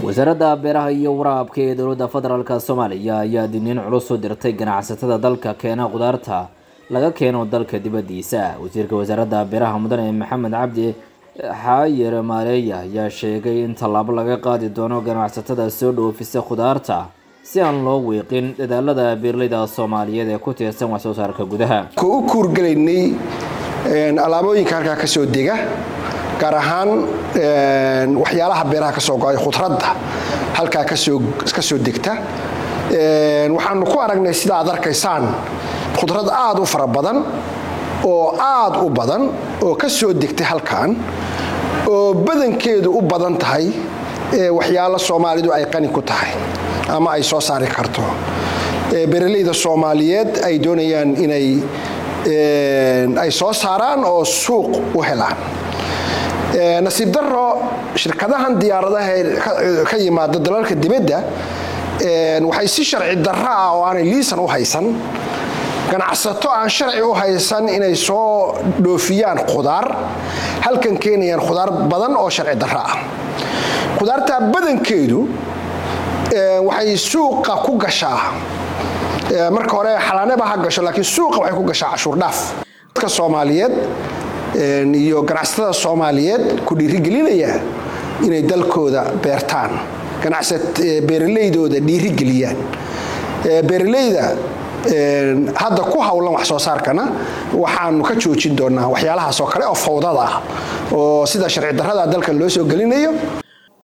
wasaaradda beeraha iyo waraabka ee dowladda federaalk soomaaliya ayaa digniin culus u dirtay ganacsatada dalka keena khudaarta laga keeno dalka dibaddiisa wasiirka wasaaradda beeraha mudane maxamed cabdi xaayir maareeya ayaa sheegay in tallaabo laga qaadi doono ganacsatada soo dhoofisa khudaarta si aan loo wiiqin dadaalada beeraleyda soomaaliyeed ee ku tiirsan wax soo saarka gudaha ku u kuurgelaynay alaabooyinka halkaa ka soo dega gaar ahaan waxyaalaha beeraha ka soo go-ay khudradda halkaa ka soo degta waxaanu ku aragnay sida aad arkaysaan khudrad aad u fara badan oo aad u badan oo ka soo degtay halkan oo badankeedu u badan tahay waxyaalo soomaalidu ay qani ku tahay ama ay soo saari karto beeraleyda soomaaliyeed ay doonayaan inay ay soo saaraan oo suuq u helaan nasiib daro shirkadahan diyaaradaha ka yimaada dalalka dibadda waxay si sharci darro ah oo aanay liisan u haysan ganacsato aan sharci u haysan inay soo dhoofiyaan khudaar halkan keenayaan khudaar badan oo sharci darro ah khudaartaa badankeedu waxay suuqa ku gashaa marka hore xalaaneba ha gasho laakiin suuqa waxay ku gashaa cashuur dhaaf dadka soomaaliyeed iyo ganacsatada soomaaliyeed ku dhiirigelinaya inay dalkooda beertaan beeraleydooda dhiirigeliyaan beeraleyda hadda ku howlan wax soo saarkana waxaanu ka joojin doonaa waxyaalahaas oo kale oo fawdada ah oo sida sharci darrada dalkan loo soo gelinayo